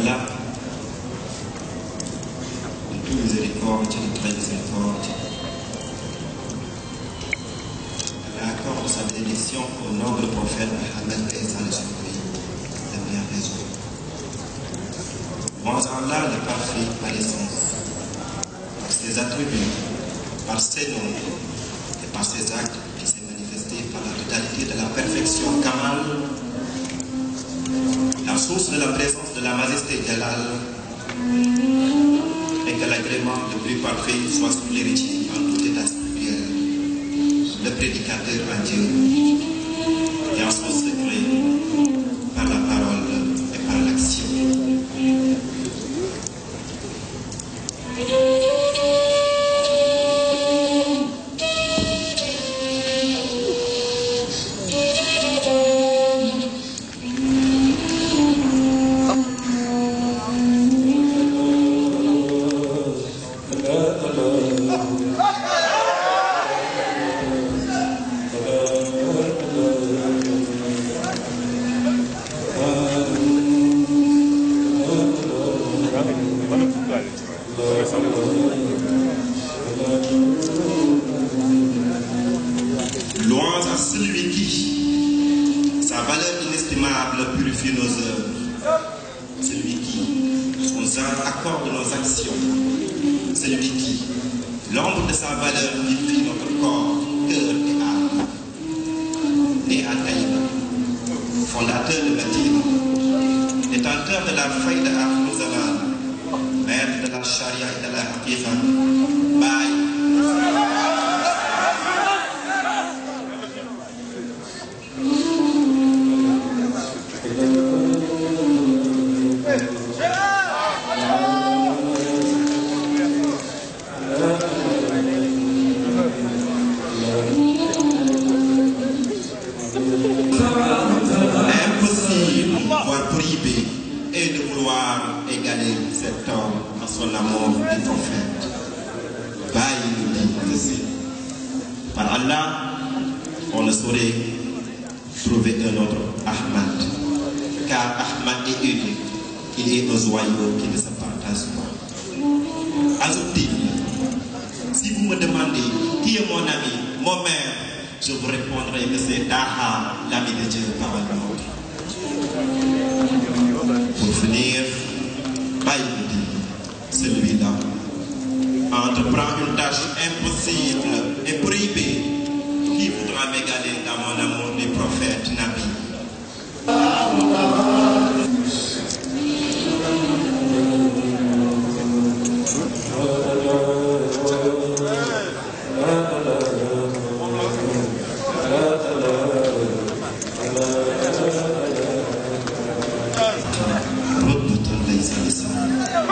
Allah, de tout miséricorde, de très miséricorde, elle accorde sa bénédiction au noble prophète Mohammed et sa surpris de bien raison. Moi Allah, le parfait par l'essence, par ses attributs, par ses noms et par ses actes qui s'est manifesté par la totalité de la perfection Kamal, la source de la présence de la majesté Jalal, et que l'agrément le plus parfait soit sous l'héritier en tout état spirituel, le prédicateur à Dieu, et en son secret par la parole et par l'action. Louange à celui qui, sa valeur inestimable, purifie nos œuvres. Celui qui nous accorde nos actions. Celui qui, l'ombre de sa valeur, vivifie notre corps, cœur et âme. Né à Taïba, fondateur de Medina, détenteur de la faille de Ahmouzaman, maître de la charia et de la haqiqa, Baye, impossible, voire prohibé, et de vouloir égaler cet homme à son amour du prophète. Baï nous dit ceci. Par Allah, on ne saurait trouver un autre Ahmad, car Ahmad est unique. Il est un joyau qui ne se partage pas. Azoudine, si vous me demandez qui est mon ami, mon mère, je vous répondrai que c'est Daha, l'ami de Dieu par le monde. Pour finir, Baïdi, celui-là, entreprend une tâche impossible et prohibée qui voudra m'égaler dans mon amour du prophète Nabi. ربة ليس بسهل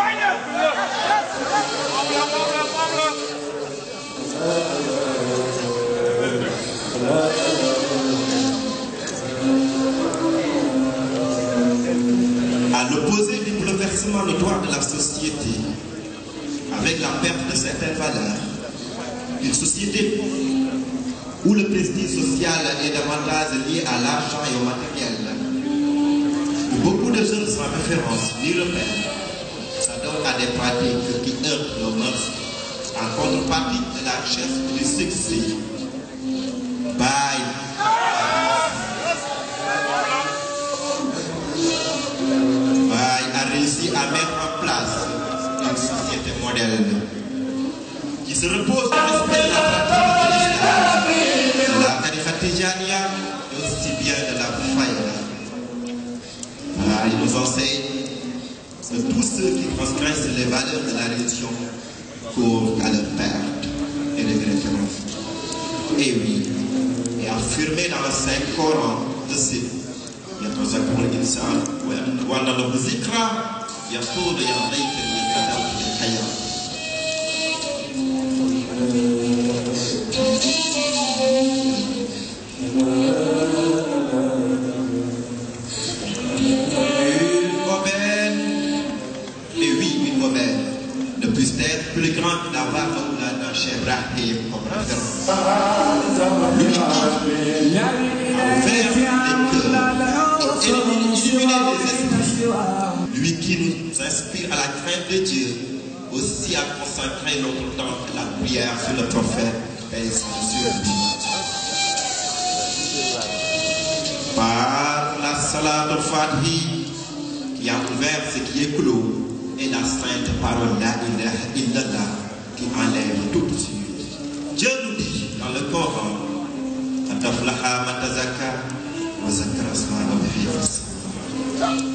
À l'opposé du bouleversement notoire de la société, avec la perte de certaines valeurs, une société où le prestige social est davantage lié à l'argent et au matériel, où beaucoup de jeunes sans référence ni repère s'adonnent à des pratiques qui heurtent nos mœurs en contrepartie de la richesse et du succès. Bye. Bye a réussi à mettre en place une société moderne qui se repose sur le respect de la pratique de l'islam, de la tariqa tijaniya et aussi bien de la faïda. Ah, il nous enseigne que tous ceux qui transgressent les valeurs de la religion courent à leur perte et regretteront. Et oui, et affirmé dans le Saint-Coran de ces يتذكر الإنسان وأن له ذكرى يقول يا ليتني قدمت للحياة Une aubaine, et oui, une aubaine, ne puisse être plus grande que d'avoir Maulana Cheikh Ibrahim comme référence. Lui qui a ouvert les cœurs et illuminé les esprits. lui qui nous inspire à la crainte de Dieu, aussi à consacrer notre temps à la prière sur le prophète, paix et salut sur lui. Par la salade Fatihi qui a ouvert ce qui est clos et la sainte parole La ilaha illallah qui enlève tout suite. Dieu nous dit dans le Coran قد أفلح من تزكى وذكر اسم ربه فصلى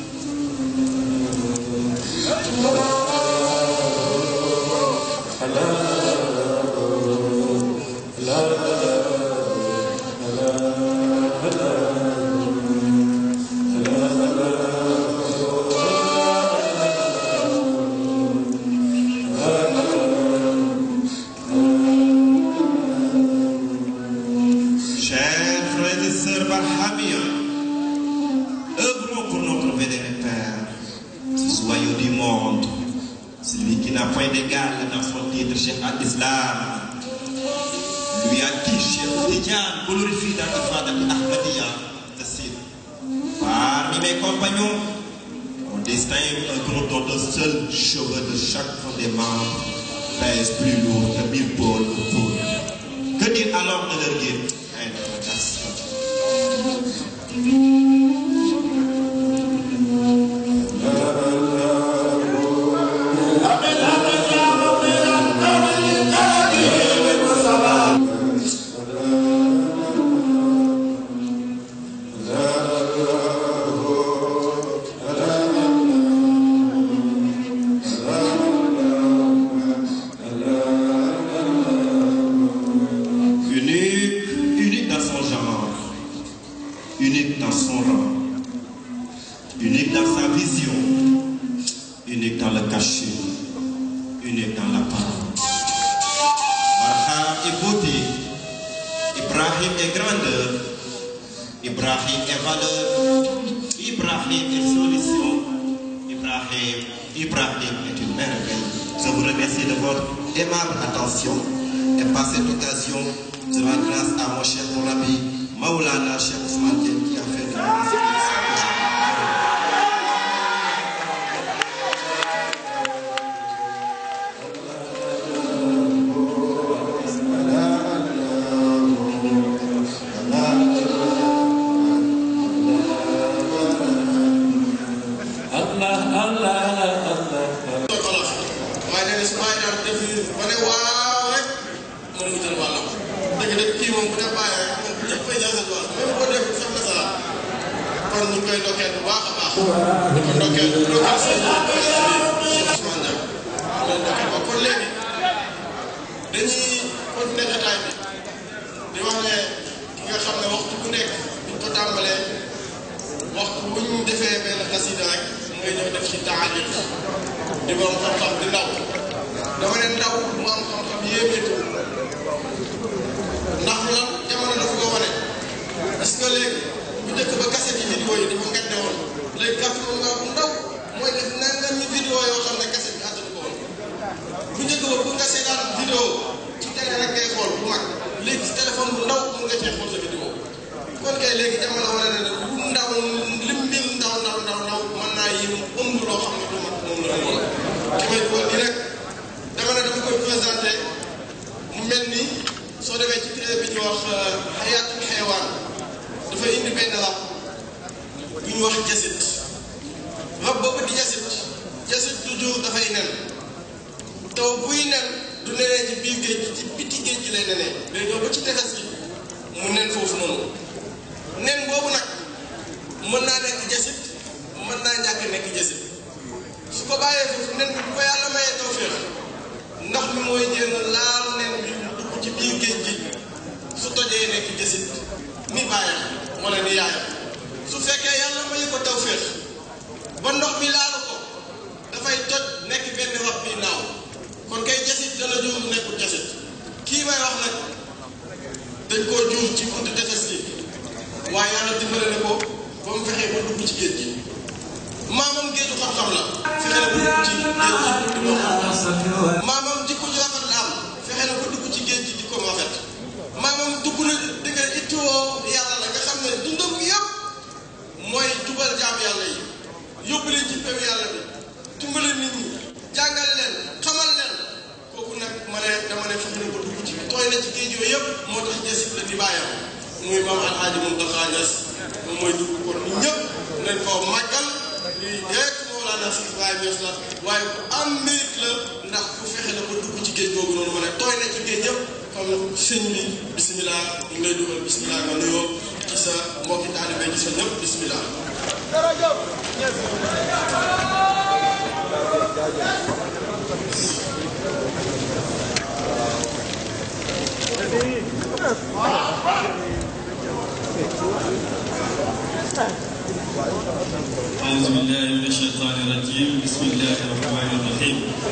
Chers frères et sœurs Barhamiens, œuvrons pour notre vénéré Père, ce joyau du monde, celui qui n'a point d'égal dans son titre Cheikh al-Islam, lui à qui Cheikh Tidiane glorifie dans l'Ifada Ahmadiyya, Tassir. Parmi mes compagnons, mon destin est un gros don de seul cheveux de chaque des membres pèse plus lourd que mille pôles au pôle. Que dire alors de leur guide unique, unique dans son genre, unique dans son rang, unique dans sa vision, unique dans le cachet, unique dans la parole. Barham est beauté, Ibrahim est grandeur, Ibrahim est valeur, Ibrahim est solution, Ibrahim, Ibrahim est une merveille. Je vous remercie de votre aimable attention et par cette occasion, je rends grâce à mon cher mon ami Maulana Cheikh Ousmane Dieng qui a fait de la musique Allah Allah Allah waaye nee na su bàyyi daal def ba ne waaw rek moom mu jël wàllam dëgg-dëgg kii moom bu def bàyyi rek moom ñëpp koy jël seen wàll même boo def sax na salaat kon ñu ngi koy ndokkeel bu baax a baax di ko ndokkeel ndokkeel seen Cheikh Ousmane Diagne loolu ndokkeel ba kon léegi dañuy continuer jotaay bi di wax ne ki nga xam ne waxtu ku nekk buñ ko tàmbalee waxtu bu ñu defee benn xasida rek ngay ñëw def ci taaliq di borom xam-xam di ndaw dama ne ndaw mu am xam-xam yéemeetu ndax lan jamono dafa ko wane parce que léegi bu njëkk ba cassette yi vidéo yi dafa ngette woon léegi kàttan nga bu ndaw mooy def nangam ñi vidéo yoo xam ne cassette bi àttanu ko woon bu njëkk ba pour nga seetaan vidéo ci télé rek ngay xool bu mag léegi ci téléphone bu ndaw mun nga cee xool sa vidéo kon kay léegi jamono wane na ne lu ndaw lim mbir ndaw ndaw ndaw ndaw mën naa yéem ëmb loo xam ne du mag moom la ëmboon ki may dugal di rek dama ne dama koy présenté mu mel ni soo demee ci téere bi ñu wax xayaatul xeewaan dafa indi benn rab bu ñu wax jasit rab boobu di jasit jasit toujours dafay nen taw buy nen du nenee ci biir géej gi ci biti géej gi lay nenee day ñëw ba ci tefes gi mu nen foofu noonu nen boobu nag mën naa nekk jasit mën naa ñàkk nekk jasit su ko bàyyee foofu nen bi bu ko yàlla mayee tawféex ndox mi mooy jéem a laal nen bi mu dugg ci biir géej gi su tojee nekk jasit ni bàyyam wala ni yaayam su fekkee yàlla mayu ko tawféex ba ndox mi laalu ko dafay toj nekk benn rab bi naaw kon kay jasit dana jur nekkul jasit kii may wax nag dañ koo jur ci buntu tefes gi waaye yàlla dimbale na ko ba mu fexee ba dugg ci géej gi maamam géeju xam-xam la fexe na ba dugg ci géej gi di ko xam maamam jikko ju rafet la am fexe na ba dugg ci géej gi di ko rafet maamam dugg na di nga ittiwoo yàlla la nga xam ne dundam gi yëpp mooy jubal jaam yàlla yi yóbbu leen ci soppeeku yàlla bi dimbale nit ñi jàngal leen xamal leen kooku nag ma ne dama ne fexe na ko dugg ci tooy na ci géej yooyu yëpp moo tax jësit la di bàyyam muy maam alxaaji Muntaxa Ñas moom mooy dugg kon ñun ñëpp nañ koo màggal lii rek Mawlana Cheikh Ibrahima Ñas la waaye ku am mérite la ndax ku fexe na ko dugg ci géej googu noonu ma ne tooy na ci géej yëpp comme sëñ bi bisimilah ñu ngi lay dugal bisimilah nga nuyoo ci sa mbokki taalibe ci sa ñëpp bisimilah. أعوذ بالله من الشيطان الرجيم بسم الله الرحمن الرحيم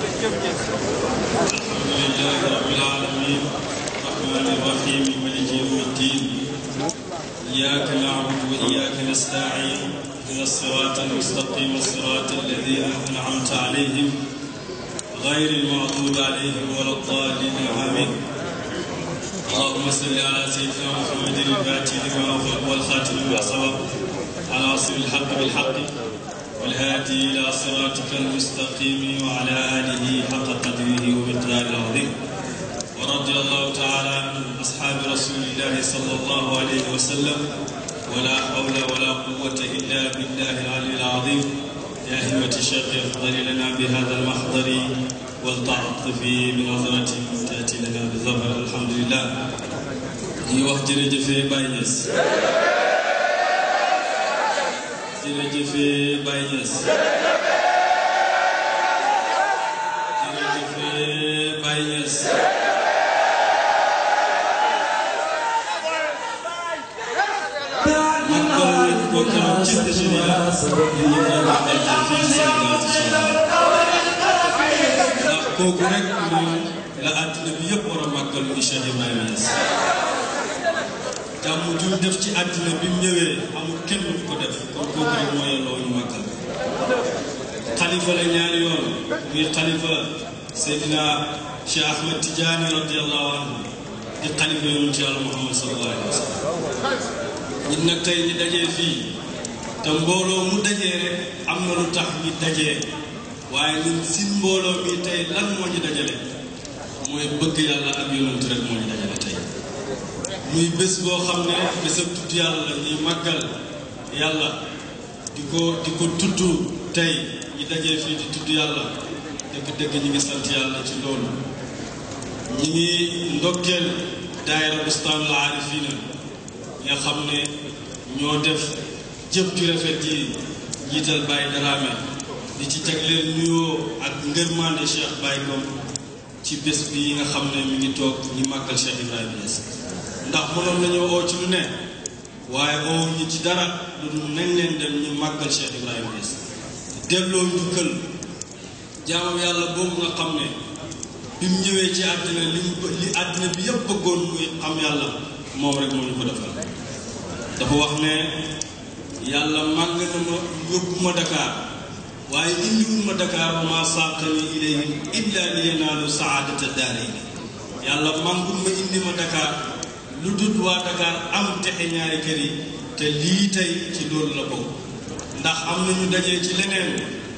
الحمد لله رب العالمين الرحمن الرحيم مالك يوم الدين إياك نعبد وإياك نستعين إلى الصراط المستقيم الصراط الذين أنعمت عليهم غير المغضوب عليهم ولا الضالين آمين اللهم صل على سيدنا محمد الفاتح لما أغلق والخاتم لما سبق على أصل الحق بالحق والهادي إلى صراطك المستقيم وعلى آله حق قدره ومقداره العظيم ورضي الله تعالى عن أصحاب رسول الله صلى الله عليه وسلم ولا حول ولا قوة إلا بالله العلي العظيم يا همة الشيخ افضل لنا بهذا المحضر والتعطف بنظرة تأتي لنا بظفر الحمد لله يوخ جرجف باينس jërëjëf Baye Niass jërëjëf Baye Niass màggal nañ ko keroog ci Nigéria ñu ngi koy màggal fii ci Sénégal incha allah ndax kooku rek moom la àddina bi yëpp war a màggal muy Cheikh Ibrahima Niass jàmm ju def ci àddina bi mu ñëwee amul kenn du ko def kon kooku rek moo yelloo ñu màggal xalifa la ñaari yoon muy xalifa Seydina Cheikh Ahmed Tidiane radiallahu anhu di xalifa yoonu ci yàlla Muhammad sallallahu alayhi wa sallam ñun nag tey ñi dajee fii te mbooloo mu dajee rek am na lu tax ñi dajee waaye ñun si mbooloo mi tey lan moo ñu dajale mooy bëgg yàlla ak yonent rek moo ñu dajale tey muy bés boo xam ne bésab tudd yàlla la ñuy màggal yàlla di ko di ko tudd tey ñi dajee fii di tudd yàlla dëgg-dëgg ñi ngi sant yàlla ci loolu ñi ngi ndokkeel daayira bustaanul aarifina nga xam ne ñoo def jëf ju rafet ji jiital Baye Dramé di ci jagleel nuyoo ak ngërmande Cheikh Baye Ngom ci bés bi nga xam ne mi ngi toog ñi màggal Cheikh Ibrahima Niass ndax mënoon nañoo oo ci lu ne waaye oo ñu ci dara lu dul nañ leen dem ñu màggal Cheikh Ibrahima Niass delloo njukkal jaamam yàlla boobu nga xam ne bi mu ñëwee ci àddina li mu li àddina bi yëpp bëggoon muy xam yàlla moom rek moo ñu ko defal dafa wax ne yàlla màgg na ma yóbbu ma Dakar waaye indiwul ma Dakar wa ma saaqani ilayhi illa li yanaalu saadata daarayni yàlla màngul ma indi ma Dakar lu dul waa Dakar am texe ñaari kër yi te lii tey ci loolu la bokk ndax am na ñu dajee ci leneen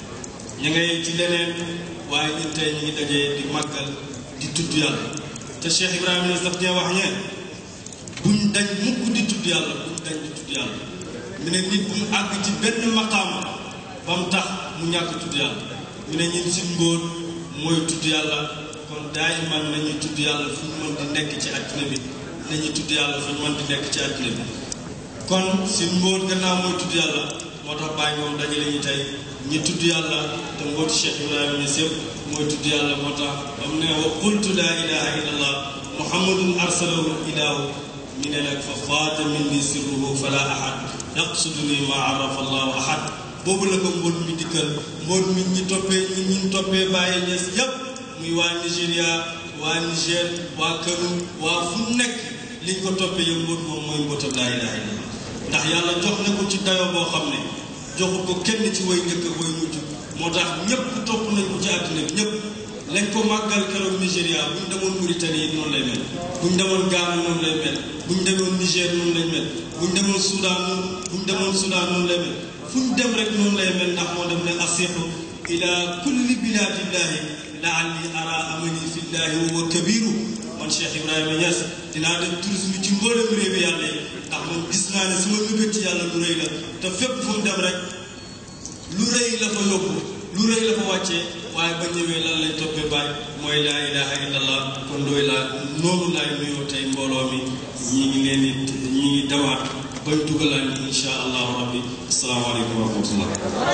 ñu ngay ci leneen waaye ñun tey ñu ngi dajee di màggal di tudd yàlla te Cheikh Ibrahima Niass daf ñee wax ñeen buñ dañ mukk di tudd yàlla buñ dañ di tudd yàlla mu ne nit bu mu àgg ci benn maqaam ba mu tax mu ñàkk tudd yàlla mu ne ñun suñ mbóot mooy tudd yàlla kon daay man nañu tudd yàlla fu ñu mën di nekk ci àddina bi nañu tudd yàlla fu ñu mën di nekk ci àddina bi kon suñ mbóot gannaaw mooy tudd yàlla moo tax bàyyi moom dajale ñu tey ñi tudd yàlla te mbooti Cheikh Ibrahima Niass yëpp mooy tudd yàlla moo tax ba mu ne wa qultu laa ilaha illa allah muhammadun arsalahu ilahu mi ne nag fa faata min ni sirruhu fala ahad yaqsuduni ma arafa allahu ahad boobu la ko mboot mi dikkal mboot mi ñi toppee ñi ñi toppee Baye Niass yëpp muy waa Nigéria waa Niger waa Kano waa fu nekk liñ ko toppee yëpp mboot moom mooy mbootam laa ilaha illa allah ndax yàlla jox na ko ci dayoo boo xam ne joxu ko kenn ci way njëkk ak way mujj moo tax ñëpp topp nañ ko ci àddina bi ñëpp lañ ko màggal keroog Nigéria bu ñu demoon Mauritanie yi noonu lay mel bu ñu demoon Ghana noonu lay mel bu ñu demoon Niger noonu lay mel bu ñu demoon Soudan noonu bu ñu demoon Soudan noonu lay mel fu fu ñu dem rek noonu lay mel ndax moo def ne asiqu ila kulli biladillahi laalli ara amani fillahi wa huwa kabiru man Cheikh Ibrahima Niass dinaa dem tourisme ci mboolem réewi yàlla yi ndax man gis naa ne sama mébét ci yàlla lu rëy la te fépp fu mu dem rek lu rëy la fa yóbbu lu rëy la fa wàccee waaye ba ñëwee lan lañ toppee baay mooy laa ilaha illallah kon dooy laa noonu laay nuyoo tey mbooloo mi ñi ngi leen di ñi ngi dawaat bañ dugalaan ni insha allahu rabbi asalaamaaleykum wa rahmatullah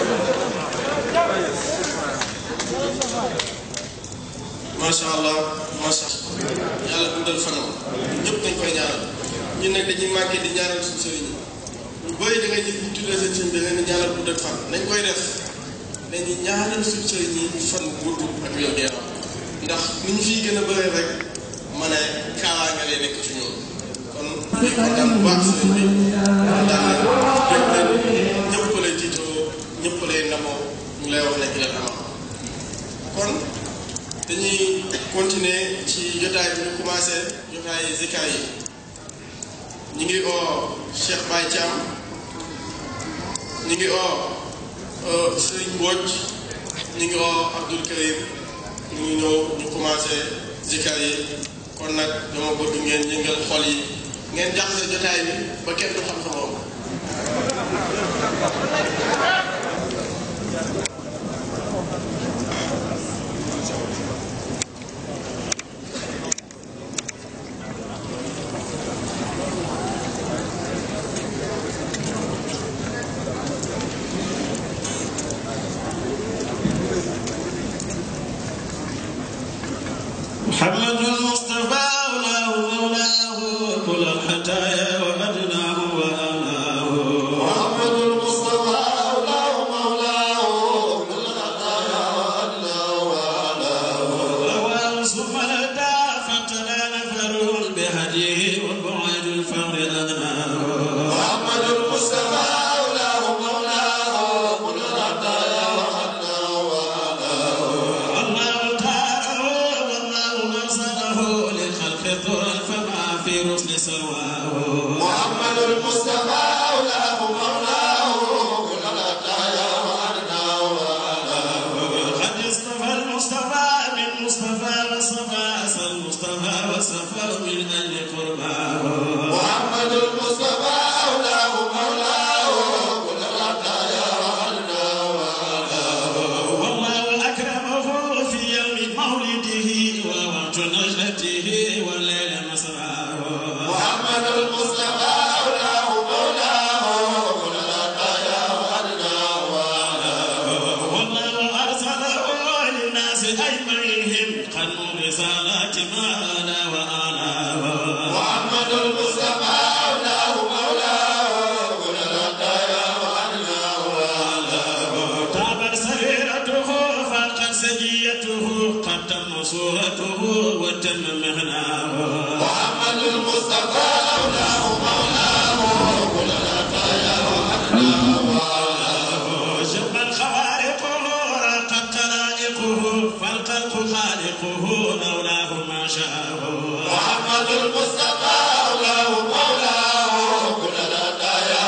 macha allah macha yàlla dundal fanam ñëpp dañ koy ñaanal ñun nag dañuy manqué di ñaanal suñu sëriñ ñu bëri da nga ñu ñu tuddee seen sëriñ bi leen di ñaanal dundal fan nañ koy def dañuy ñaanal suñu sëriñ yi fan gudd ak wér gu yaram ndax ni ñu fiy gën a bëree rek ma ne kaawaa nga lay nekk ci ñoom kon kontaan bu baax sëriñ bi kontaan nañ ñëpp ko lay tiitoo ñëpp ko lay ndamoo ñu lay wax ne ilal amam kon dañuy continuer ci jotaay bi ñu commencé jotaay zikar yi ñu ngi oo Cheikh Baye Thiam ñu ngi oo Serigne Mbodj ñu ngi oo Abdoul Karim ñu ñëw ñu commencé zikar yi kon nag dama bëgg ngeen yëngal xol yi ngeen jaxase jotaay bi ba kenn du xam sa moom محمد المصطفى مولاه مولاه كل الحتايا وأدناه وأناه محمد المصطفى مولاه مولاه كل الخطايا وأدناه رواه ثم لدى فتلا نفر بهديه والبعد الفقر أناه محمد المصطفى مولاه مولاه كل الخطايا وأدناه الله تعالى والله نصره للخلق طول فما في رسل سرواه محمد المصطفى مولاه مولاه كل الخطايا وأدناه قد اصطفى المصطفى من مصطفى وصفى أسى المصطفى وصفى من أجل قرباه محمد المصطفى مولاه مولاه كل الخطايا وأدناه والله أكرمه في يوم مولده ووقت نجلته والليل مسراه محمد المصطفى مولاه مولاه كل الخطايا وأدناه والله أرسله للناس أجمعين خدموا رسالات ما أنا وأنا محمد المصطفى مولاه مولاه كل الخطايا وأدناه تابت سريرته فاقت سجيته قد تم صورته وتم مهناه محمد المصطفى مولاه مولاه كل الخطايا جب خوارقه راقت طلائقه فالخلق خالقه لولاه ما شاء محمد المصطفى مولاه مولاه كل الخطايا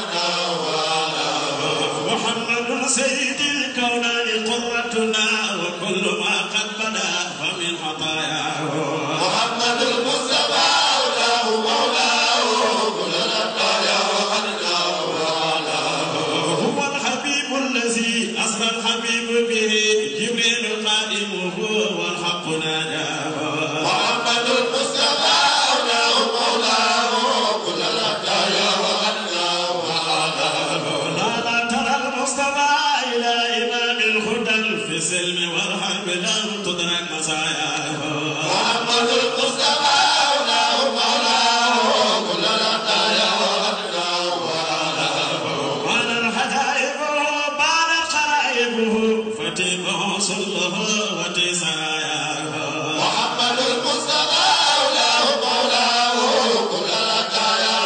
وأدناه محمد سيد الكونين قرتنا وكل ما قد بدا فمن خطاياه محمد المصطفى مولاه مولاه كل الخطايا وأدناه هو الحبيب الذي أسرى الحبيب به جبريل قادمه والحق ناداه محمد المصطفى مولاه مولاه كل الخطايا وأدناه لا لا ترى المصطفى إلى إمام الهدى في السلم والحرب لم تدرك مساياه محمد المصطفى مولاه مولاه كل الخطايا وأدناه وعلى الحدائق بعد قرائبه فتيبه صله وتساياه محمد المصطفى مولاه مولاه كل الخطايا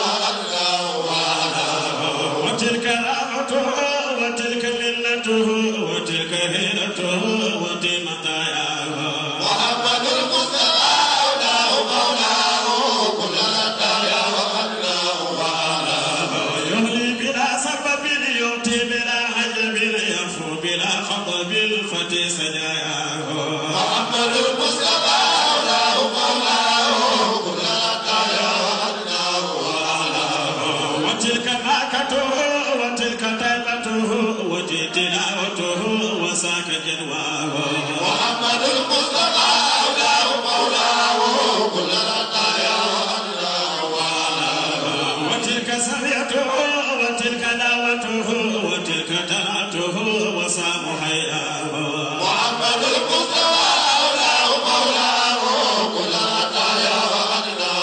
وأدناه وتلك رافته وتلك منته وتلك هيرته وتمتاياه محمد المصطفى مولاه مولاه كل الخطايا وأدناه يهلي بلا سبب يؤتي وبالفتح سجاياه محمد المصطفى أولاه مولاه كل طيارنا وتلك ناكته وتلك طيبته وتلك تلاوته وساك جدواه محمد المصطفى أولاه مولاه كل طيارنا وتلك سمعته وتلك دعوته وتلك تلاته وسام حياه محمد المصطفى أولاه مولاه كل طيارنا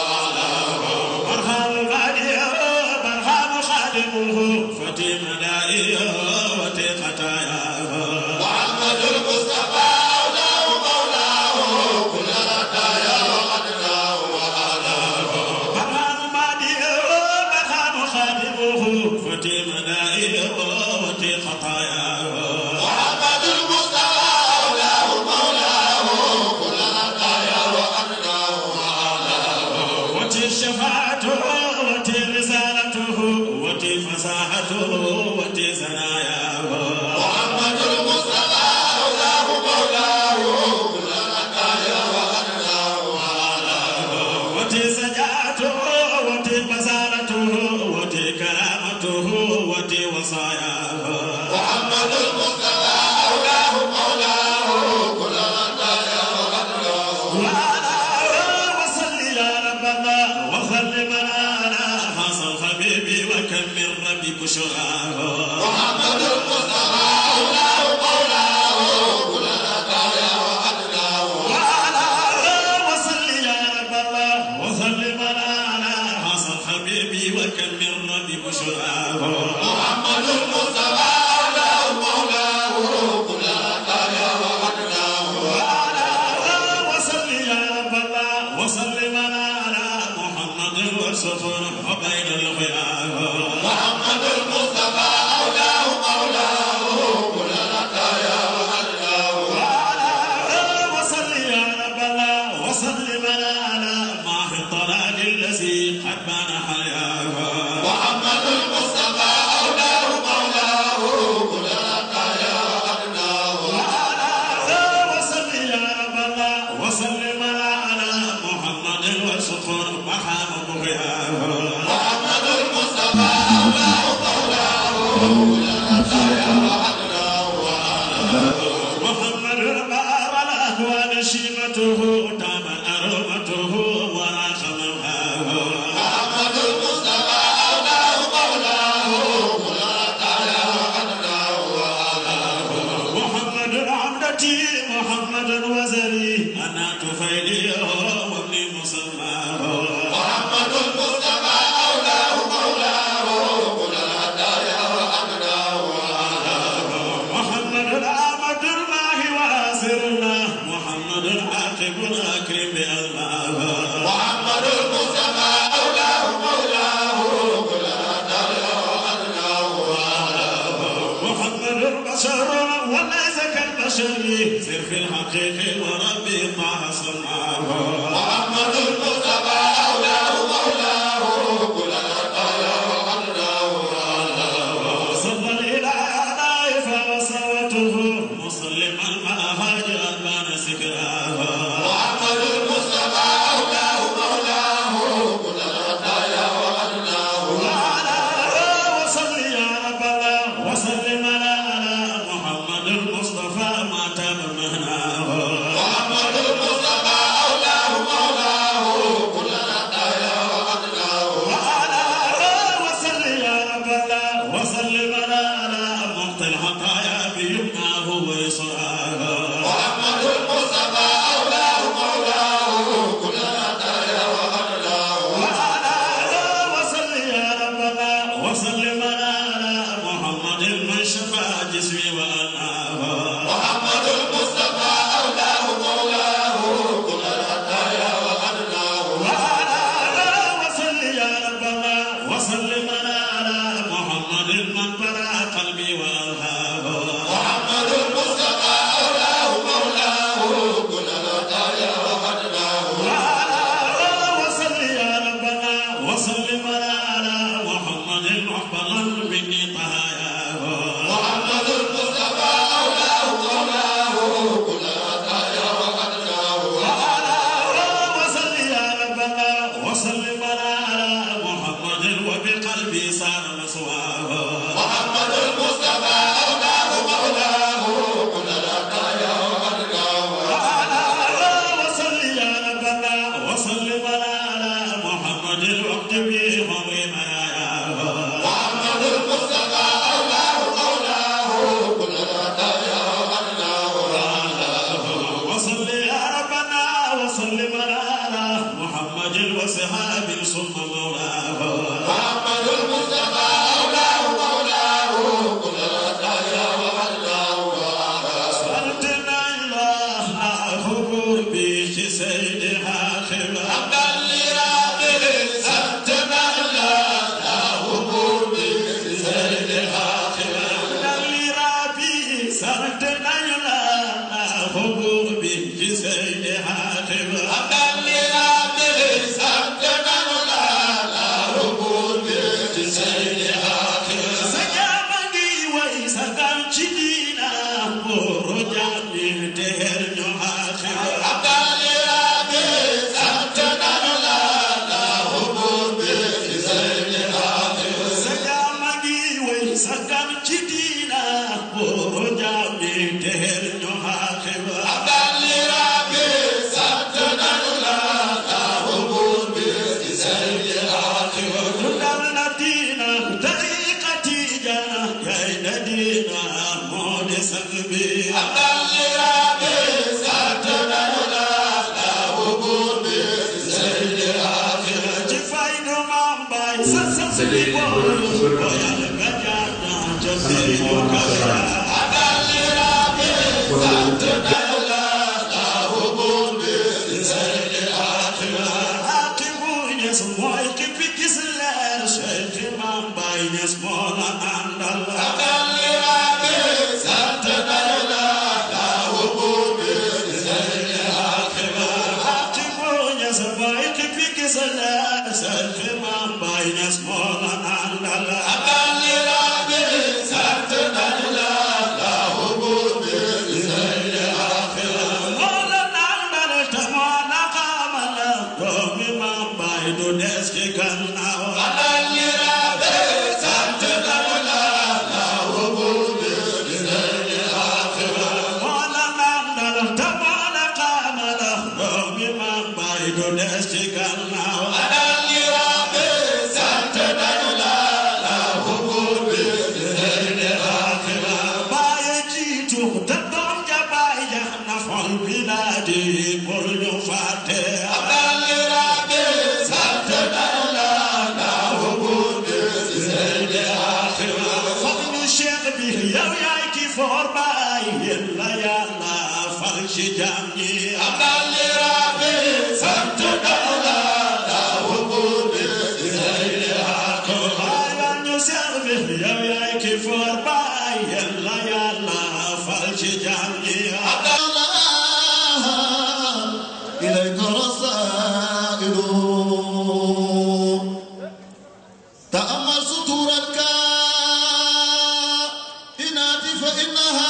برهام غاديه برهام خادمه فتي مدائيه وتي خطاياه محمد المصطفى أولاه مولاه كل طيارنا برهام ماديه برهام خادمه فتي مدائيه وتي خطاياه محمد المصطفى أولاه مولاه كل طيارنا وتي شفاعته وتي رسالته وتي فصاحته وتي زناياه محمد المصطفى أولاه مولاه كل طيارنا وتي سجاته وتي بصارته وتي كرامته وتي وصاياه محمد المصطفى أولاه مولاه كل طيارنا وعلى وصل يا رب الله وخل منانا حصل حبيبي وكم من ربي بشراه محمد المصطفى أولاه مولاه كل طيارنا وعلى وصل يا رب الله وخل منانا حصل حبيبي وكم من ربي بشراه محمد المصطفى أولاه مولاه كل طيارنا وصل يا رب الله وصل على محمد وسفر وبين الخيام محمد المصطفى أولاه مولاه كل طيارنا وصل يا رب الله وصل على ماح الطلال الذي قد بان حياه محمد المصطفى أولاه مولاه كل طيارنا وصل يا رب الله وصل على محمد وسفر محام بغياه محمد المصطفى أولاه مولاه كل طيارنا محمد بار الأهوال شيمته دام أرومته وراخ موهاه محمد المصطفى أولاه مولاه كل طيارنا محمد عمدتي محمد وزري أنا تفيلي وابني مصلاه محمد المصطفى أولاه مولاه كل طيارنا محمد العبد الله واسرنا محمد العاقب الأكرم بألماه محمد المصطفى أولاه مولاه كل طيارنا محمد البشر وليس كالبشر سر في الحقيق وربي طه صنعاه محمد المصطفى أولاه مولاه كل طيارنا صلى الإله ضائف وصوته مسلما ما هاجر البان سكراه محمد المصطفى أولاه مولاه كل طيارنا وعلى وصل يا رب الله وسلم على محمد المصطفى ما تاب مهناه محمد المصطفى أولاه مولاه كل طيارنا وعلى وصل يا رب الله وسلم على مقتل الحطايا بيمناه ويسراه محمد المصطفى أولاه مولاه كل طيارنا وعلى وصل يا رب الله وسلم على محمد من شفى جسمي وأناه محمد المصطفى أولاه مولاه كل طيارنا وعلى وصل يا رب الله وسلم على محمد من برا قلبي وألهاه محمد المصطفى أولاه مولاه كل طيارنا وعلى وصل يا رب الله وسلم على محمد محفظا مني طهاياه محمد المصطفى أولاه sargal ci diina boro jaam ñi teer ñu aaxira sa jaama ngi way sargal ci diina boro jaam ñi teer ñu aaxira dundal na diina tariqa tijaana yaay na diina moo de sang bi ci fay du maam baay sa sa si bi boolu boyal nga jaar naa ca biir yu kawe Hakimu Ñas mooy ki fi gis leer Cheikh Imam Baay Ñas moo la àndal Hakimu Ñas mooy ki fi gis leer Cheikh Imam Baay Ñas moo la àndal moo la àndal te moo la xamal doomi Imam Baay du des ci gannaaw moo la àndal te moo la xamal doomi Imam Baay du des ci gannaaw baaye jiitu te doom ja baay ja na fol bilaadi pour ñu fàtte fadlu cheikh bi yow yaay ki foor baay yéen la yàlla fal ci jaam ñi baayal ñu cheikh bi yow yaay ki foor baay yéen la yàlla fal ci jaam ñi إليك رسائل تأمل سطور الكائنات فإنها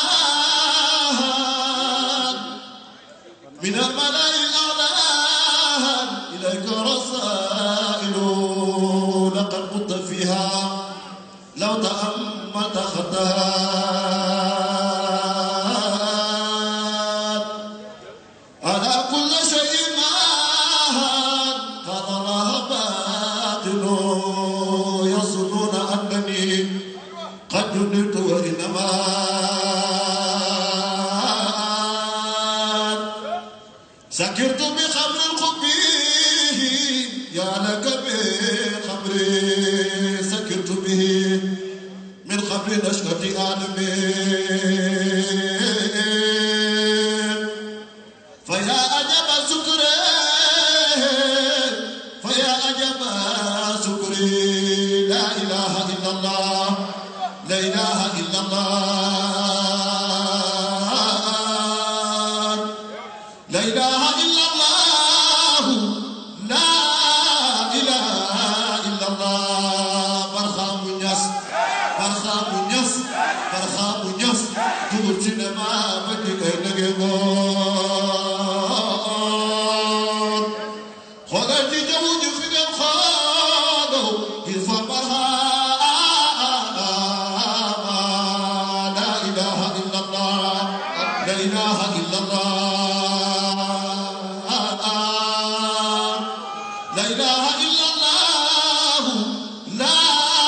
من الملأ الأعلى إليك رسائل لقد قلت فيها لو تأملت خطها على كل شيء معهد هذا الله باطل يظنون أنني قد جننت وإنما سكرت بخمر الخب يا لك بخمر سكرت به من خمر نشأة آدمين فيا عجب سكري فيا عجب سكري لا إله إلا الله لا إله إلا الله لا إله إلا الله لا إله إلا الله برخام نياس برخام نياس برخام نياس تقول سينما بدي كي نجيبون xoolal ci jaww ji fi ngeen xooloo il faut barhama la ilaha illallah la ilaha illallah la ilaha illallah la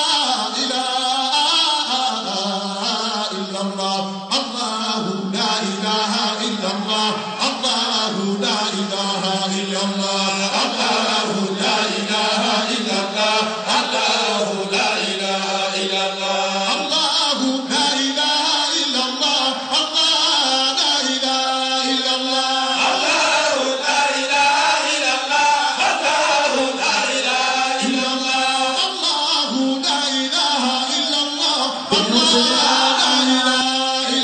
ilaha illallah allah la ilaha illallah allah la ilaha illallah الله لا إله إلا الله الله لا إله إلا الله الله لا إله إلا الله الله لا إله إلا الله الله لا إله إلا الله الله لا إله إلا الله الله لا إله إلا الله الله لا إله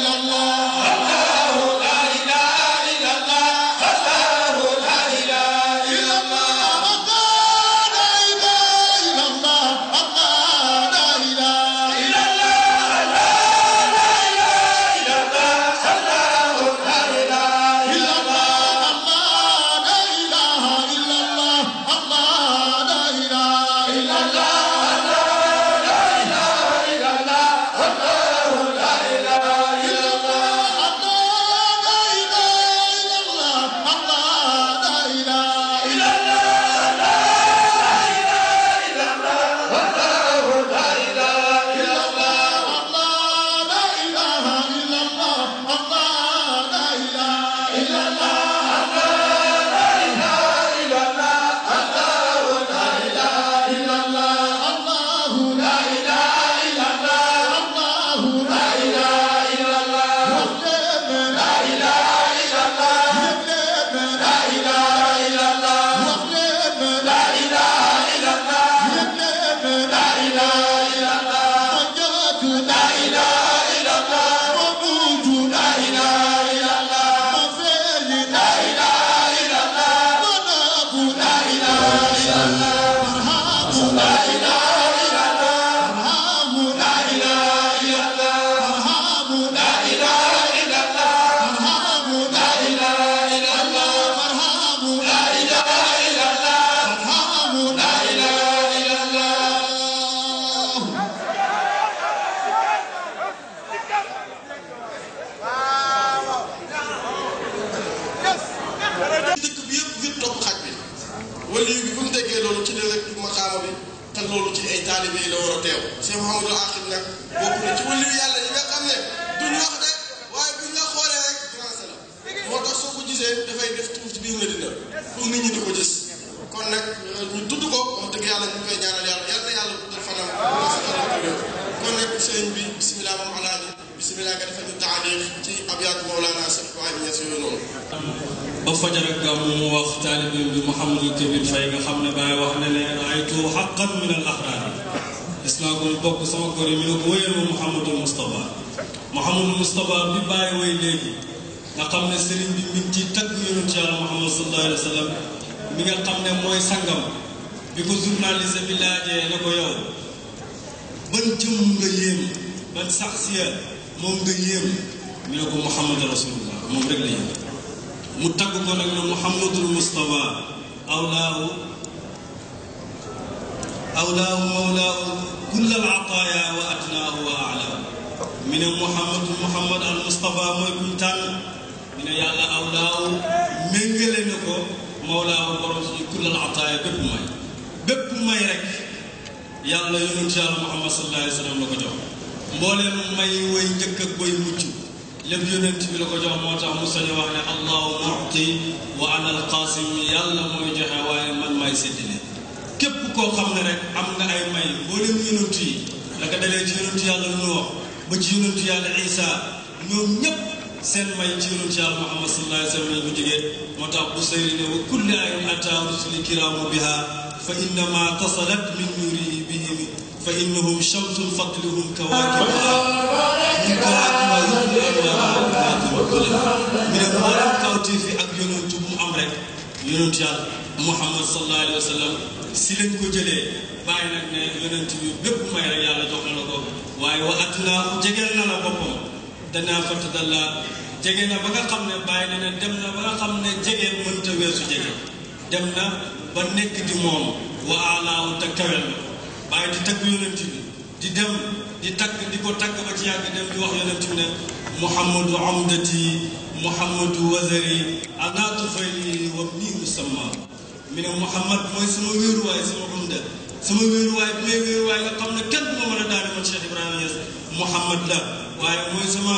loolu ci ay taalibe yi la war a teew Cheikh Mouhamadul Akhir nag bokk na ci wàllu yàlla yi nga xam ne duñ wax de waaye buñ la xoolee rek financé la moo tax soo ko gisee dafay def tuuf ci biir Medina pour nit ñi di ko gis kon nag ñu tudd ko wax dëgg yàlla ñu koy ñaanal yàlla yal na yàlla guddal fanam kon nag sëñ bi bisimilah moom alaaji bisimilah nga defal ñu taaliix ci abyaatu Mawlana Cheikh Ibrahima Niass yooyu noonu ba fajar ak gàmmu mu wax taalibeem bi Mouhamadul Kabir Faye nga xam ne Baye wax na ne raaytu xaqan min al axraar gis naa ko mu bokk sama kër yi mi ne ko wéyal ma Mouhamadul Moustapha Mouhamadul Moustapha bi Baye way léegi nga xam ne sëriñ bi mi ngi ciy tagg yonent yàlla Muhammad sallallahu alayhi wa sallam mi nga xam ne mooy sangam bi ko journaliste bi laajee ne ko yow ban jëmm nga yéem ban saxsiya moom nga yéem mi ne ko Muhammad rasulullah moom rek la yéem mu tagg ko nag ne Muhammadul Mustafa awlaahu awlaahu mawlaahu kullal ataaya wa adnaahu wa alaahu mi ne Muhammadu Muhammad al Mustafa mooy kuñ tànn mi ne yàlla awlaahu méngale na ko mawlaahu borom suñu kullal ataaya bépp may bépp may rek yàlla yonent yàlla Muhammad sallallahu alayhi wa sallam la ko jox mbooleem may way njëkk ak way mucc lépp yonent bi la ko jox moo tax mu sañ wax ne allahu muti wa ana alqasim yàlla mooy joxe waaye man may séddale képp koo xam ne rek am nga ay may mboolem yonent yi la ko dalee ci yonent yàlla Nuux ba ci yonent yàlla Isa ñoom ñépp seen may ci yonent yàlla Muhammad sallallahu alayhi wa sallam lañ ko jógee moo tax bu sayri ne wa kulli ayin ata rusuli kiraamu biha fa innama tasalat min nuurihi bihim fa innahum shamsun fadlihum kawaakibuha min kawaakibuha yubni anwaara mi ne mboolem kawtiif yi ak yonentu bu mu am rek yonentu yàlla Muhammad sallallahu alayhi wa sallam si lañ ko jëlee bàyyi nag ne yonent bi bépp may rek yàlla jox na la ko waaye wa atnaa jegeel na la boppam danaa fatadalla jege na ba nga xam ne bàyyi na ne dem na ba nga xam ne jege mënta weesu jege dem na ba nekk di moom wa alaahu te kawel na bàyyi di tagg yonent bi di dem di tagg di ko tagg ba ci yàgg dem di wax yonent bi ne muhammadu amdati muhammadu wazari anaatu fayli wa nii musamma mi ne muhammad mooy sama wéeruwaay sama umda sama wéeruwaay bi may wéeruwaay nga xam ne kenn du ma mën a daane man Cheikh Ibrahima Niass muhammad la waaye mooy sama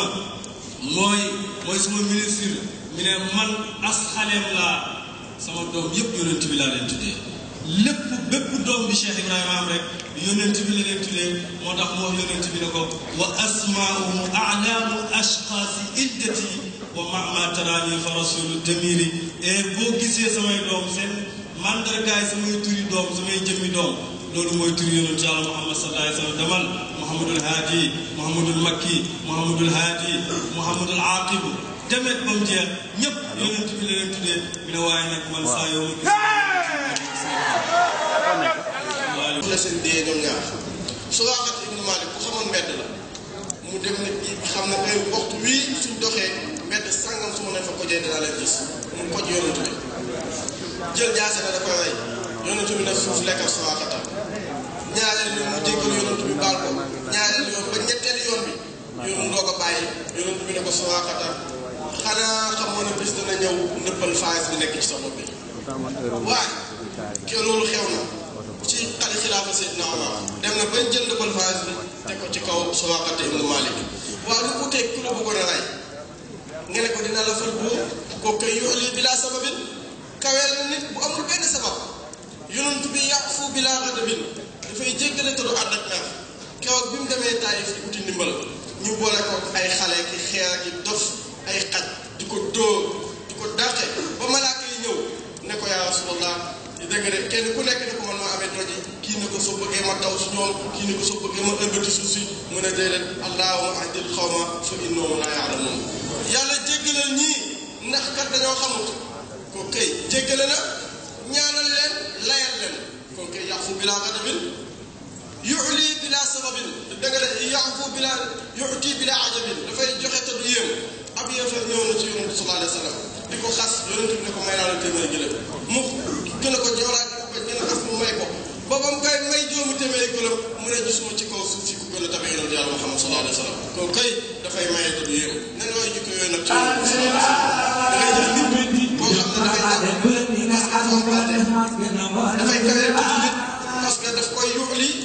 mooy mooy sama ministre mi ne man as xaleem laa sama doom yëpp yonent bi laa leen tuddee lépp bépp doom bi Cheikh Ibrahima am rek yonent bi la leen tuddee moo tax mu wax yonent bi ne ko wa asmaauhu alaamu ashxaasi iddati wa mama taraani fa rasulu damiri et boo gisee samay doom seen mandargaay samay turi doom samay jëmmi doom loolu mooy turi yonent yàlla Muhammad sallallahu alayhi wa sallam demal Muhammadul Haadi Muhammadul Makki Muhammadul Haadi Muhammadul Aqib demet ba mu jeex ñëpp yonent bi la leen tuddee mi ne waaye nag man saa yow la seen dee ñoom ñaar Suraaqa ibnu Maalik ku xamoon mbedd la mu dem nit ñi xam ne ay waxtu wii suñ doxee mbedd sàngam su ma ne fa kojee dinaa leen gis mu koj yonent bi jël jaase na da koy rey yonent bi nag suuf lekkal Suraaqa ñaareel yoon mu jéggal yonent bi baal ko ñaareel yoon ba ñetteel yoon bi yoon doo ko bàyyi yonent bi ne ko Suraaqa xanaa xamoon ne bis dana ñëw nëppal faas bi nekk ci sa bopp bi waaye ke loolu xew na ci xale xilaafa Seydina Omar dem na bañ jël nëppal faas bi teg ko ci kaw Suraaqa ibnu Maalik waaw lu uteeg ku la bëggoon a rey nga ne ko dina la fal buur kooku koy yuxli bilaa sababin kaweel na nit bu amul benn sabab yonent bi yàqu bilaa xadabin dafay jéggale te du ànd ak mer keroog bi mu demee Taayif yi uti ndimbal ñu boole ko ay xale ki xeer ki dof ay xaj di ko dóor di ko dàqe ba malaaka yi ñëw ne ko yaa rasulallah dégg nga de kenn ku nekk ne ko man maa amee doji kii ne ko soo bëggee ma taw si ñoom kii ne ko soo bëggee ma ëmbati suuf si mu ne déedéet allahumma ahdil xawma fa innahum laa yaalamuun yàlla jéggalal ñii ndax kat dañoo xamut ko kay jéggale na ñaanal leen layal leen kon kay yaxfu bilaa gadabin yuxli bilaa sababin da nga de yaxfu bilaa yuxti bilaa ajabin dafay joxe te du yéem ab yéefar ñëw na ci yonent sallallahu alayhi wa sallam di ko xas yonent bi ne ko may naa la téeméeri gëlëm mu gën a ko joolaat ba gën a xas mu may ko ba ba mu koy may juróomi téeméeri gëlëm mu ne gisuma ci kaw suuf si ku gën a tabe yonent yàlla Muhammad sallallahu alayhi wa sallam kon kay dafay maye te du yéem nan yooyu jikko yooyu nag ci yonent bi sallallahu alayhi wa sallam da ngay def nit koo xam ne dafay dafay kawee tuuti nit parce que daf koy yuxli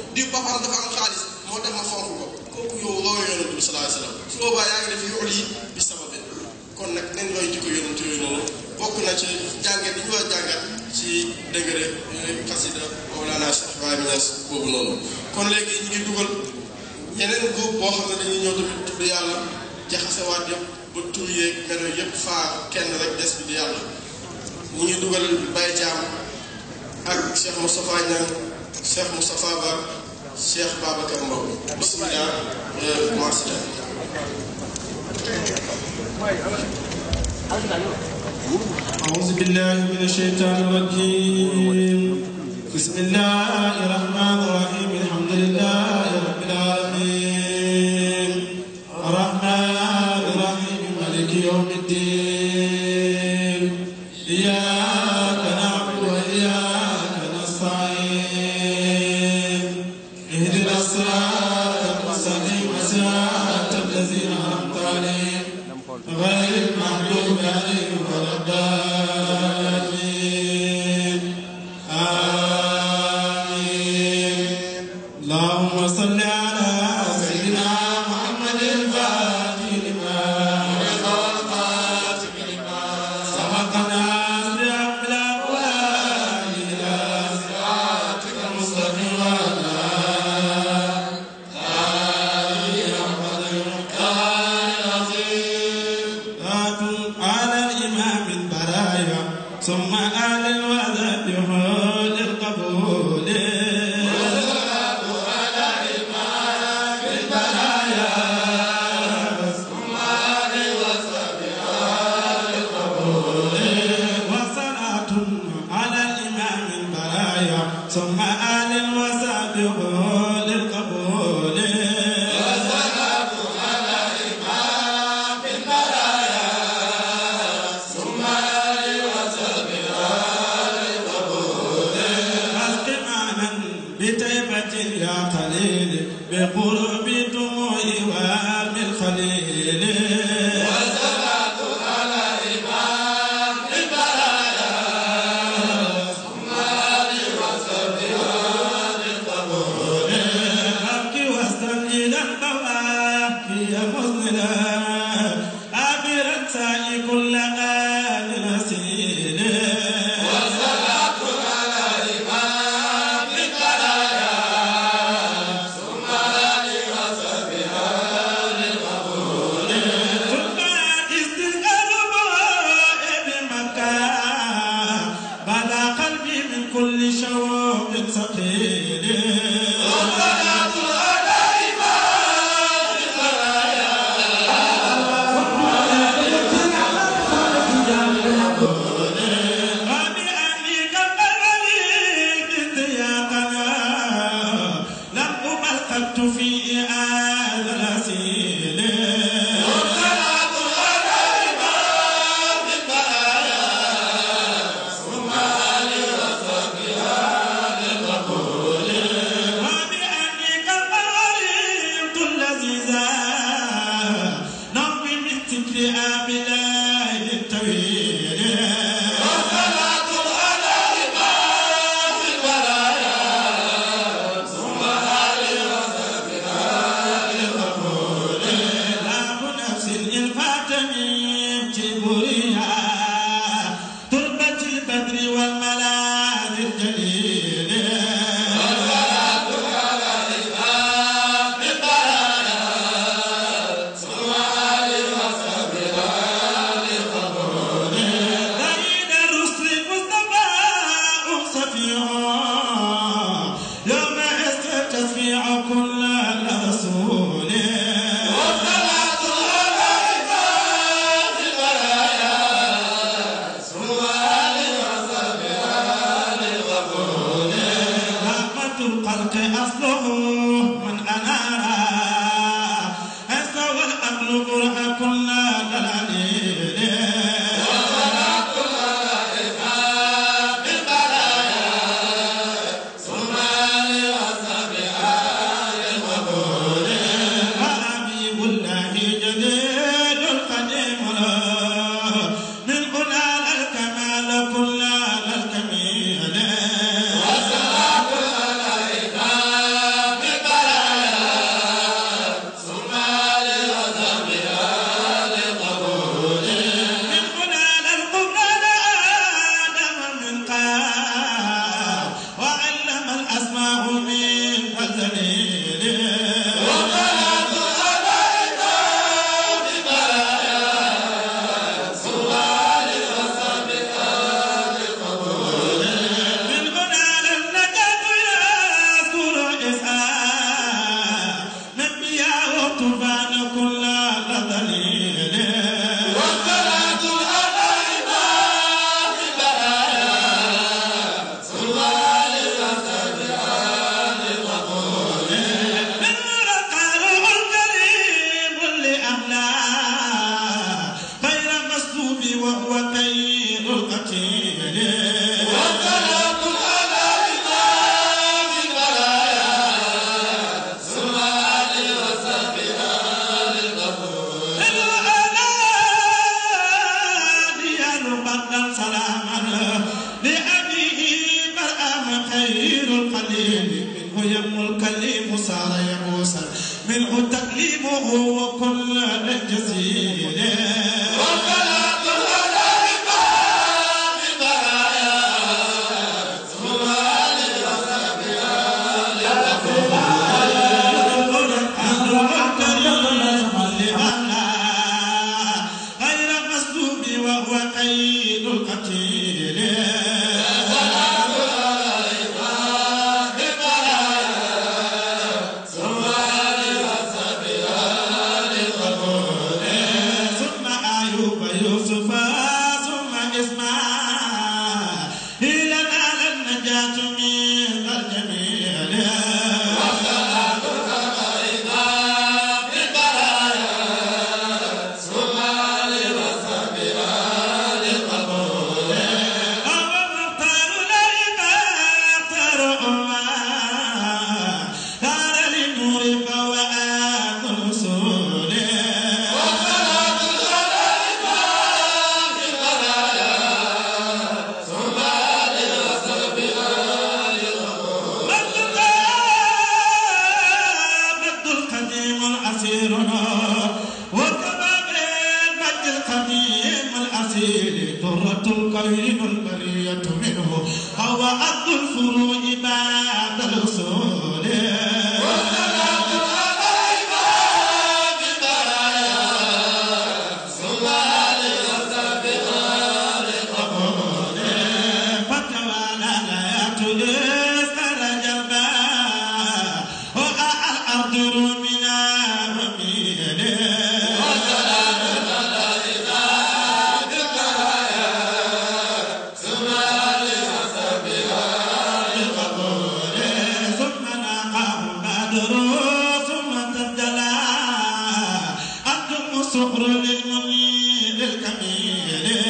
di papaam dafa am xaalis moo tax ma fonk ko kooku yow royo yonent bi sallallahu alayhi wasallam su boobaa yaa ngi def yool yi bi sabab kon nag nañ looy jikko yonent yooyu noonu bokk na ci jàngat yi ñu war a jàngat ci dëgëre xasida Mawlana Cheikh Ibrahima Niass boobu noonu kon léegi ñu ngi dugal yeneen groupe boo xam ne dañuy ñëw tamit tudd yàlla jaxasewaat yëpp ba tur yeeg melo yëpp faa kenn rek des bi di yàlla ñu ngi dugal Baye Thiam ak Cheikh Moustapha Niang Cheikh Moustapha Ba Cheikh Babacar Mbow bismillah commencé أعوذ بالله من الشيطان الرجيم بسم الله الرحمن الرحيم الحمد لله رب العالمين الرحمن الرحيم مالك يوم الدين إياك نعبد وإياك نستعين اهدنا الصراط المستقيم صراط الذين أنعمت عليهم غير المغضوب عليهم ولا الضالين آمين اللهم صل على سيدنا محمد الفاتح لما سبقنا سبق الأبواب إلى صراطك المستقيم وعلى على الإمام البرايا ثم آل الوذا بحول القبول وصلاة على الإمام البرايا ثم آل الوذا بحول القبول أسقمانا بتيبة يا خليل بقرب دموع وام الخليل أبكي واستنجد البواكي مذنلا أبرت سعي كل آل نسيل ثم استسقى الرباء بمكة بدا قلبي من كل شوق ثقيل وبأنك قبلي بسياقنا لم أبلغت في هذا الأسيل وبأنك قريت اللذيذة نومي من ذكر آبلاء الطويل لاب نفس الفاتمين جبريها تربة البدر والملاذ الجليل زين الرسل مصطفى صفيع يوم استشفيع كل رسول رحمة الخلق أصله من أنار أسوى الأمر برهة كل دلالين حبيب الله جديد القديم له من قلال الكمال كل الكميل يم الكليم صار يبوسا منه تكليمه وكل جزيل غير المسلوب وهو قيد القتيل ثم أيوب يوسف ثم إسماعيل نال النجاة من الجميل ومختار العباد رؤما دار للنور فوآت الرسول مد القديم الأسير وكما بالمد القديم الأسير درة القوين البرية منه هو عبد الفروع بعد الأصول فتوالى لا يتلس رجبا الأرض رمنا رميل ثم ناقه بدر ثم تبدلا أنتم صخر للمنير الكميل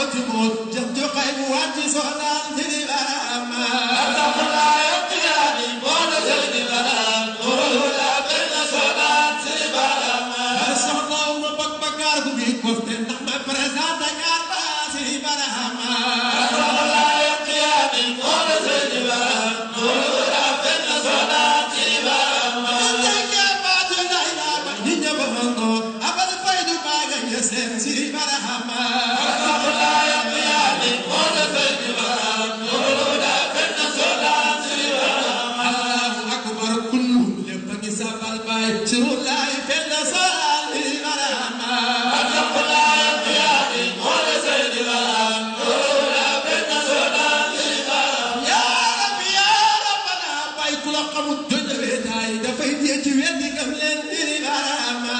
mbooti moot jëm jo xay mu wàcci soxnaan sidi barama soxna uma bak bakar ku bi koste ndax ma présenté ñaar ba sidi barama dafay dee ci weddi gam leen diri barama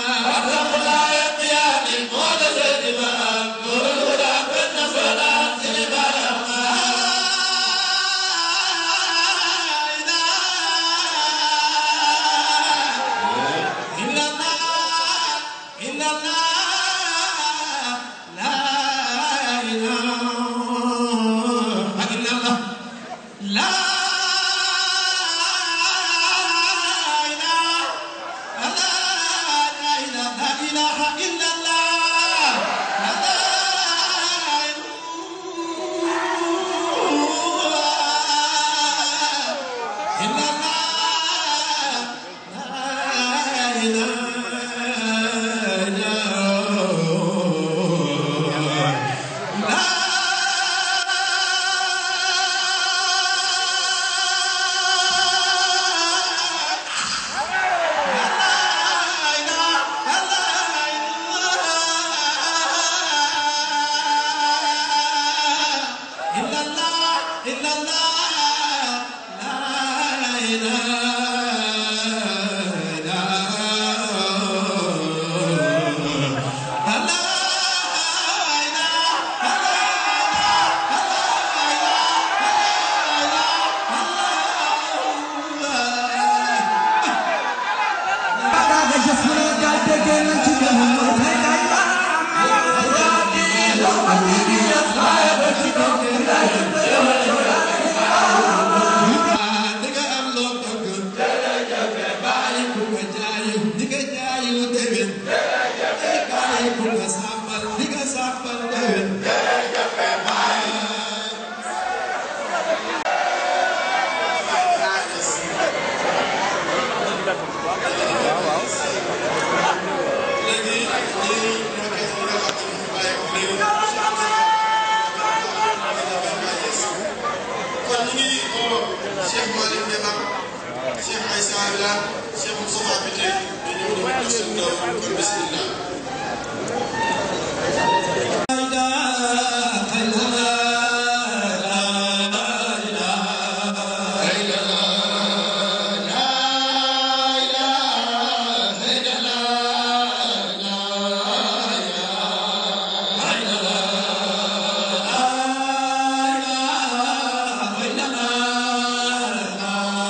Cheikh Malick Ndema Cheikh Aïssa Wilane Cheikh Moustapha Bité dañoo ñëw pour seen ndaw kon bismillah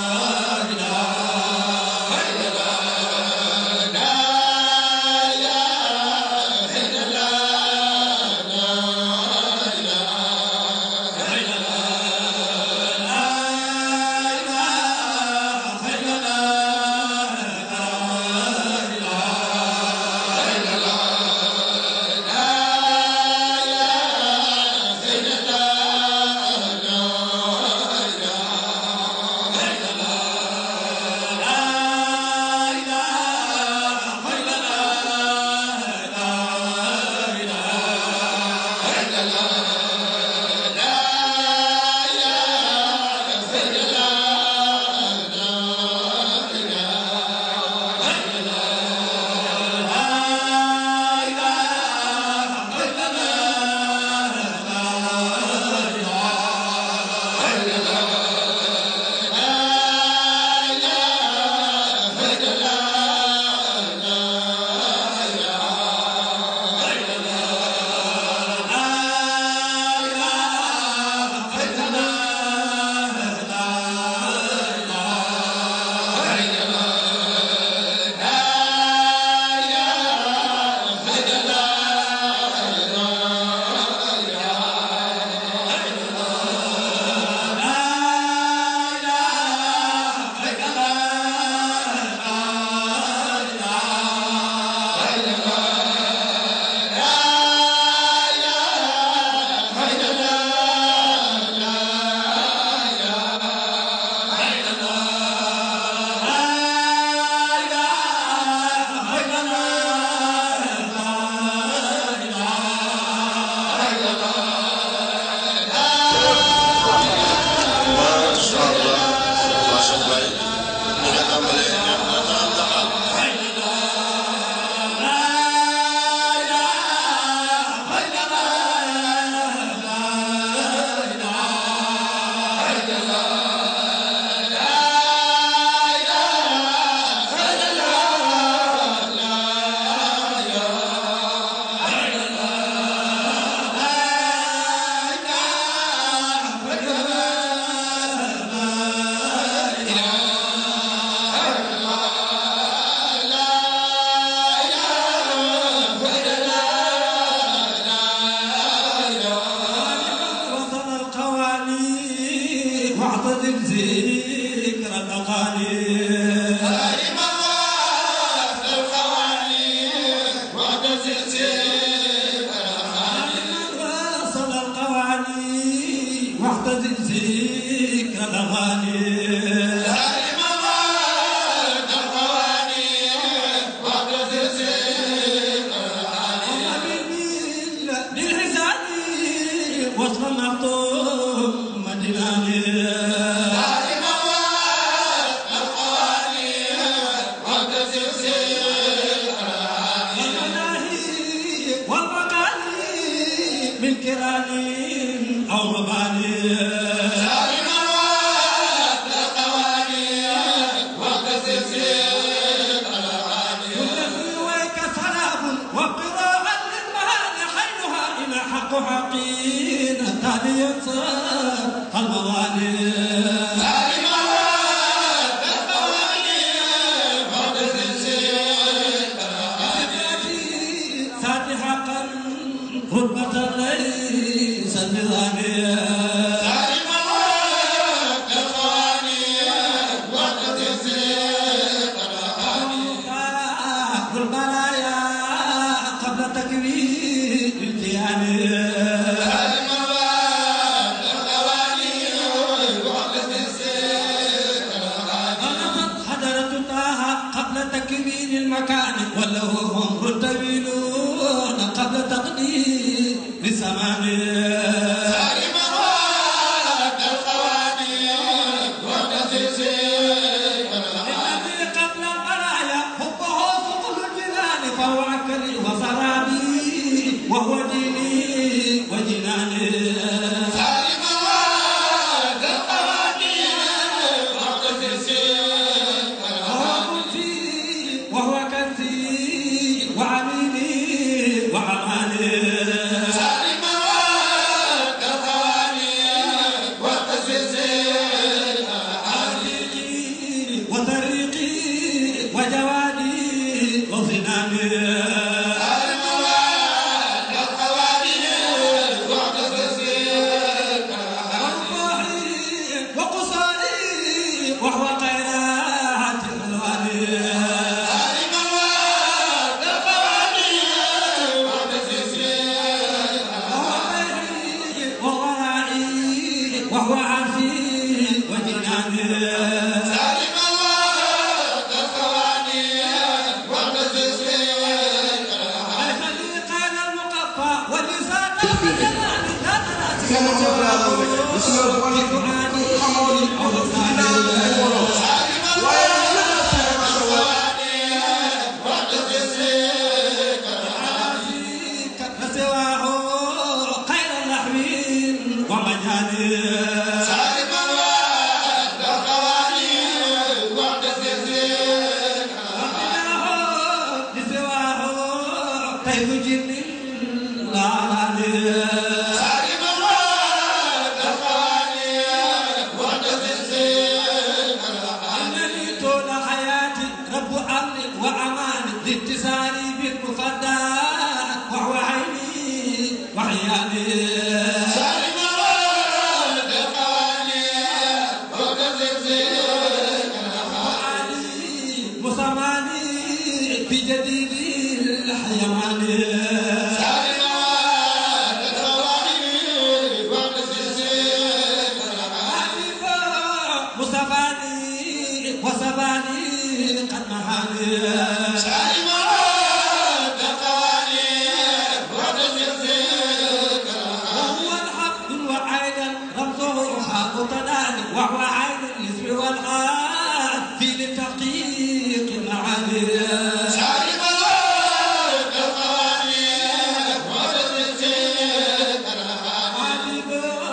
la واعتزل ذكر الاغاني واصل القواني واعتزل ذكر الاغاني بالحساب وصل مخطوم مديناني والمناهي والمقالي من كرام او مباني ويك سلام وقراءة للمهان حينها إلى حق حقين تاليا صار الموالي ساتي حقا غربة ليس بظاني البرايا قبل تكوين الكيان غلبت حضرة طه قبل تكوين المكان وله هم طويلون قبل تقدير الزمان الذي قبل البرايا حبه فوق الجنان فهو عكري وسرابي وهو ديني وجناني وهو ملكي وهو كنزي وعميلي وعماني وطريقي وجوادي وظناني وروحي وقصاري وهو خيرات الوالي وهو ورائي وهو عافي وجناني الخليقة المقفى واللسان والجنان لا تناسي سواه خير اللحم ومجاني لسواه طيب جن لا عليه إنني طول حياتي رب أمن وأمان لاتصالي بالمفدى وهو عيني وعيالي وعلي مسماني في جديد الحيوان مصطفاني وسباني قد نهاني وهو الحق وعين رمزه حق تناني وهو عين الاسم والحال في لتحقيق المعاني حبيب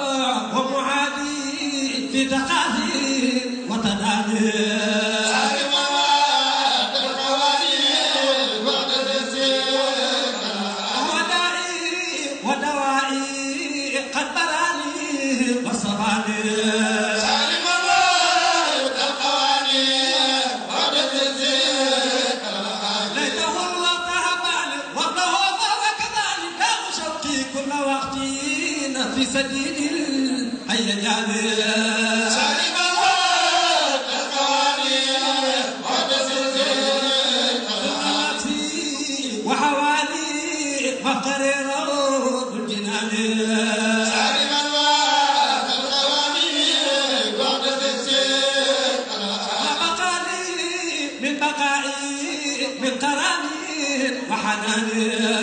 ومعادي في تقاضي وتداني ودائي ودوائي قد براني وصفاني ليته الله تهباني وابنه فهو كذلك كان شوقي كل وقت في سبيل الهيجان وبقائي من كرامي وحناني